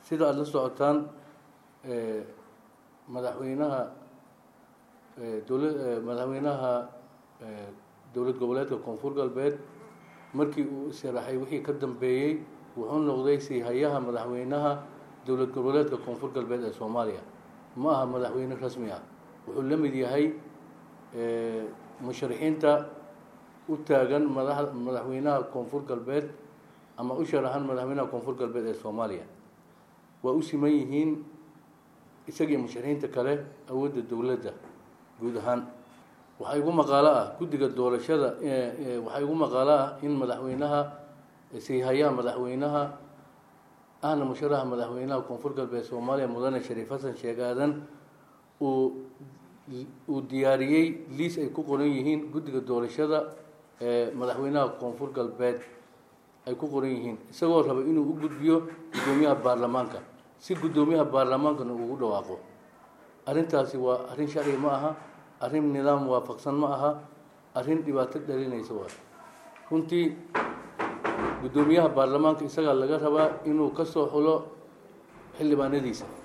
sida aada la socotaan madaxweynaha dowla madaxweynaha dowlad goboleedka koonfur galbeed markii uu sharaxay wixii ka dambeeyey wuxuu noqday siihayaha madaxweynaha dowlad goboleedka koonfur galbeed ee soomaaliya ma aha madaxweyne rasmi ah wuxuu la mid yahay musharixiinta u taagan madax madaxweynaha koonfur galbeed ama u sharaxan madaxweynaha koonfur galbeed ee soomaaliya waa u siman yihiin isagii musharixiinta kale awoodda dowladda guud ahaan waxaa igu maqaalo ah guddiga doorashada waxaa igu maqaalo ah in madaxweynaha siihayaha madaxweynaha ahna musharaxa madaxweynaha koonfur galbeed soomaaliya mudane shariif xasan sheeg aadan uu uu diyaariyey liis ay ku qoran yihiin guddiga doorashada ee madaxweynaha koonfur galbeed ay ku qoran yihiin isagoo raba inuu u gudbiyo guddoomiyaha baarlamaanka si guddoomiyaha baarlamaankana ugu dhawaaqo arrintaasi waa arrin sharci ma aha arrin nidaam waafaqsan ma aha arrin dhibaato dhalinaysa waa runtii guddoomiyaha baarlamaanka isagaa laga rabaa inuu ka soo xulo xildhibaanadiisa